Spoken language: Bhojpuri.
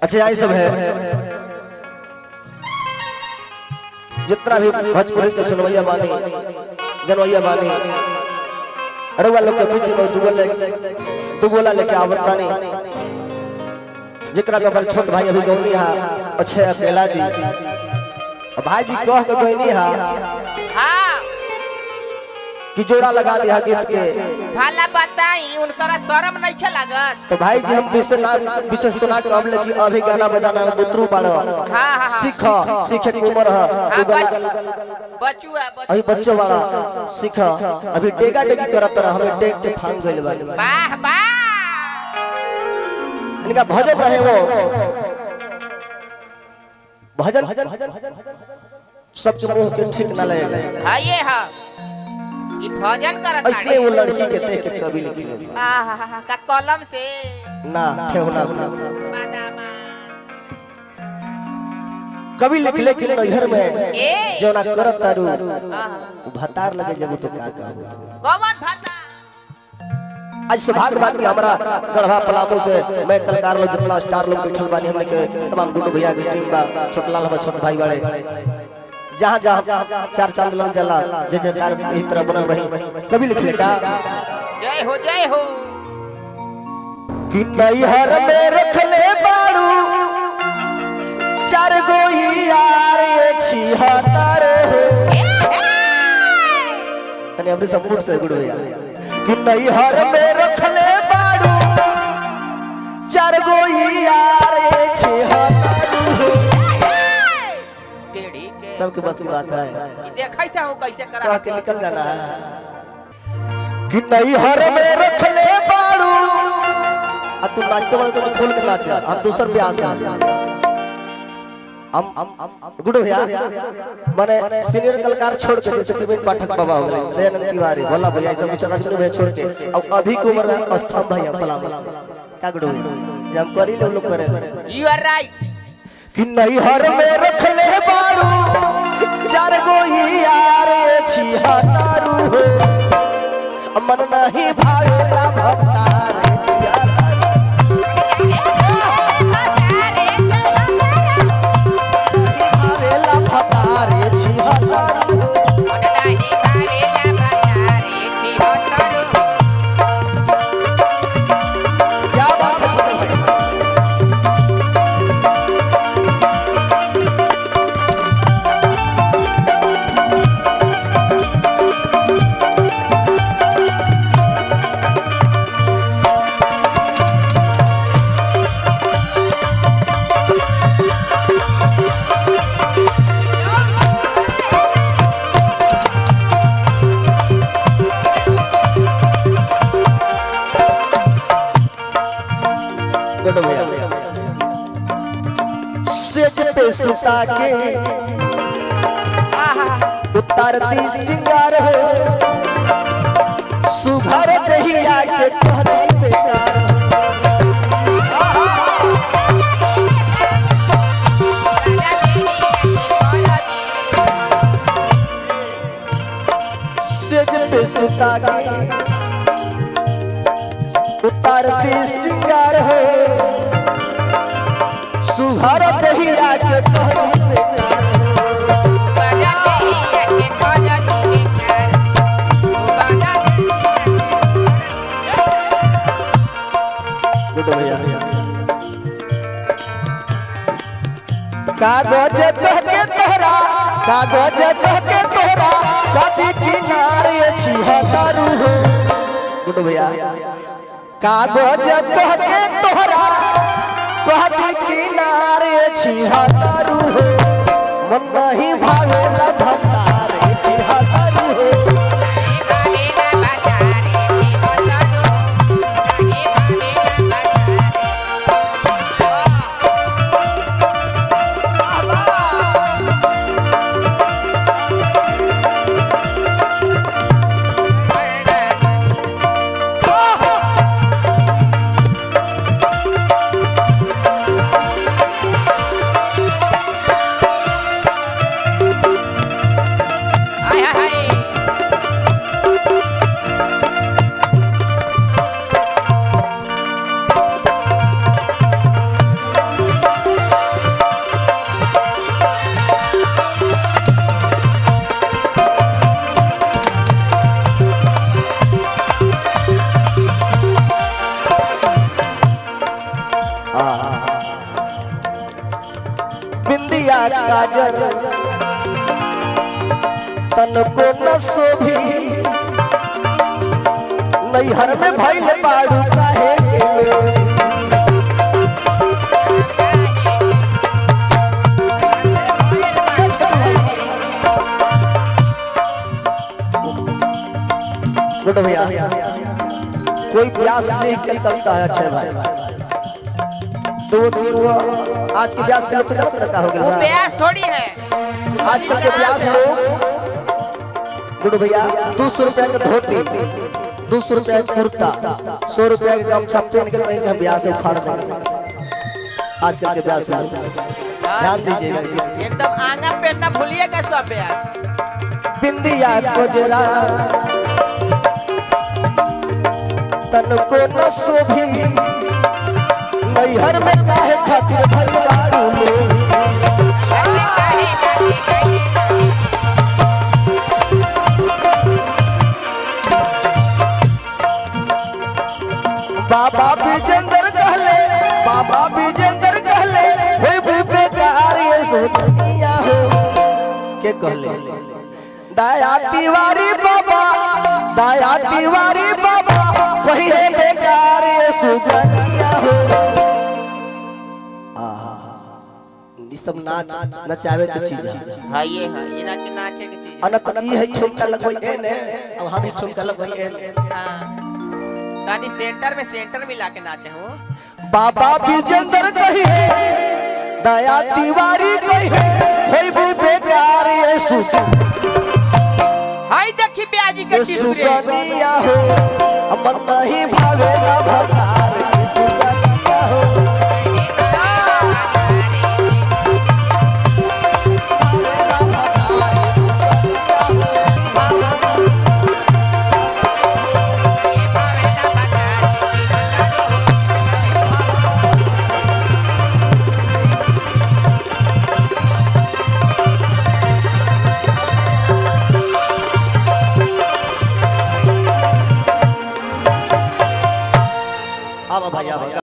अच्छा यही सब है जितना भी भोजपुरी के सुनवैया बानी जनवैया बानी रउआ लोग के बीच में दुगोला दुगोला लेके आवता नहीं जेकरा के अपन छोट भाई अभी गौनी हा अच्छे अकेला जी और भाई जी कह के गौनी हा हाँ कि जोड़ा लगा दिया गीत के भला बताई उनकरा शर्म नहीं खे लागत तो भाई जी हम विशेष ना विशेष तो ना कहब लेकिन अभी गाना बजाना में बुतरू पाड़ो हाँ हाँ हाँ सीख सीखे के उम्र है हाँ, तू गला बच- बचुआ अभी बचुआ बच्चों वाला सीख अभी डेगा डेगी करत रहा हमें डेग के फांग गइल बा वाह वाह इनका भजन रहे वो भजन सबके मुंह के ठीक ना लगे हाँ ये हाँ ये भजन करत ऐसे वो लड़की के देख के कभी लिखी आहा का कलम से ना ठेहुना से बादामा कभी लिख ले कि नैहर में ए जौना करत तारू आहा, भतार लगे जब तो का कहबो कौन भाता आज सौभाग्य बात की हमारा गढ़वा पलामू से मैं कलाकार लोग जितना स्टार लोग बैठल बानी हमने के तमाम गुड्डू भैया की टीम बा छोटलाल हमारे छोटे भाई बड़े जहाँ जहाँ चार चांद लग जाला जे जे कार इस तरह बनल रही कभी लिख ले का जय हो जय हो कि नैहर में रख ले बाड़ू चार गो यार ये छिहत्तर तने अपने सपोर्ट से गुड भैया कि नैहर में रख ले बाड़ू चार गो यार ये छिहत्तर टेढ़ी के सबके बस की बात है ई देखै था हूं कैसे कह करा के निकल जाना है कि नैहर में रख ले बाड़ू अब तू नाचते वाले तो खोल के नाच हम दूसर ब्याह से हम हम गुड भैया माने सीनियर कलाकार छोड़ के जैसे विपिन पाठक बाबा हो गए दयानंद तिवारी भोला भैया सब चला चुने भैया छोड़ के अब अभी की उम्र में स्तंभ भैया पलाम का गुड भैया जे हम करी ले लोग करे यू आर राइट कि नैहर में रख ले बारू चार गो यार छिहत्तरू हो मन नहीं भावेला भतार भावेला भतार छिहत्तरू हो क्या बात है छोटे भाई गुड भैया सेज पे सुता के उतारती सिंगार हो सुघर दहिया के कहती बेकार सेज पे सुता के उतारती सिंगार हो सुघर दहिया के कहती बेकार गुड भैया कागज कह के तोहरा कागज कह के तोहरा कथी किनारे छिहत्तरू हो गुड भैया कागज कह के तोहरा कथी किनारे छिहत्तरू हो मन नहीं भावेला भतारे छिहत्तरू हो बिंदिया काजर तन को न शोभी नैहर में भइल बाड़ू काहे के लोभी? गुड भैया कोई प्यास देख के चलता है अच्छे भाई दो तीन हुआ आज के प्यास के लिए गलत रखा हो वो गया प्यास थोड़ी है आजकल के प्यास लोग गुड भैया दो सौ रुपया का धोती दो सौ रुपया का कुर्ता सौ रुपया का गमछा पहन के कहीं ब्याह से उखाड़ देंगे आजकल के प्यास लोग ध्यान दीजिएगा एकदम आंगा पेटना भूलिएगा सब प्यास बिंदिया कोजरा तन को न शोभी नैहर में काहे खातिर भलवाड़ू लोभी बाबा विजेंद्र कहले बाबा विजेंद्र कहले हे बुबे कार्य सोचनिया हो के कहले दया तिवारी बाबा दया तिवारी बाबा वही है बेकार ये सुजनिया हो आहा ई सब नाच नचावे के चीज है हाँ ये है ये ना कि नाचे की चीज अनत ई है ठुमका लगोई एने अब हम ही ठुमका लगोई एने हाँ तानी सेंटर में सेंटर मिला के नाचे हो बाबा विजेंद्र कही दया तिवारी कही होई बु बेकार ये सुजन हाय देखी ब्याजी के ये टिसुरे सुजनिया हो हमर नहीं भावेला भतार ये सुजनिया हो भावेला भतार ये सुजनिया हो भावेला अब भैया भैया